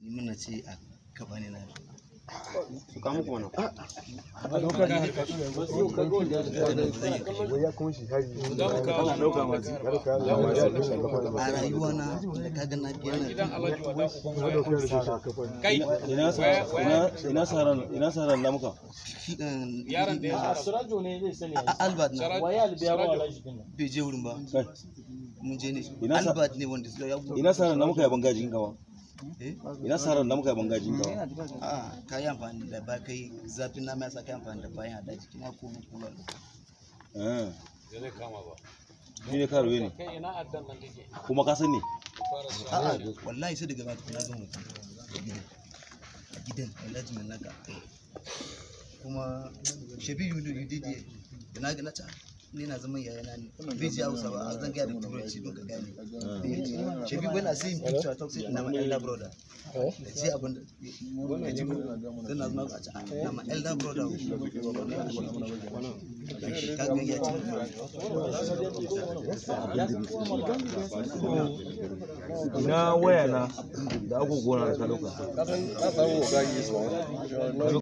ni muna ce a gaba ne na su kawo muku mana a rayuwa na da kaga na biya na kai ina sa ina ina saran ina saran lamuka fi ɗan yaron da ya Sirajo ne zai sani. a albert na Waye albiya ba wala shi dinnan. bai je wurin ba kai mun je ne Ina sa- albert ne wanda ya ina saran lamuka ya bangajin gawa eh ina saran lamuka ya bangajin gawa a ka yi amfani da ba kai zafin nama ya sa ka yi amfani da bayan hada jiki na ko kula eh da zai kama ba shi ne karuwe ne kai ina addan nan take kuma ka sani a'a wallahi sai daga baya na ga mutum a gidan a gidan wallahi mai naka kuma shabi yudu yudidi da na ga na ta ni na zaman yayana ne bai ji hausa ba a zan gaya da turanci don ka gane shabi when i see him picture i talk say na my elder brother da ce abin da ka ji ko zan na zama a ce ah, na my elder brother ka ga ya ce ina waya na da agogona da ka dauka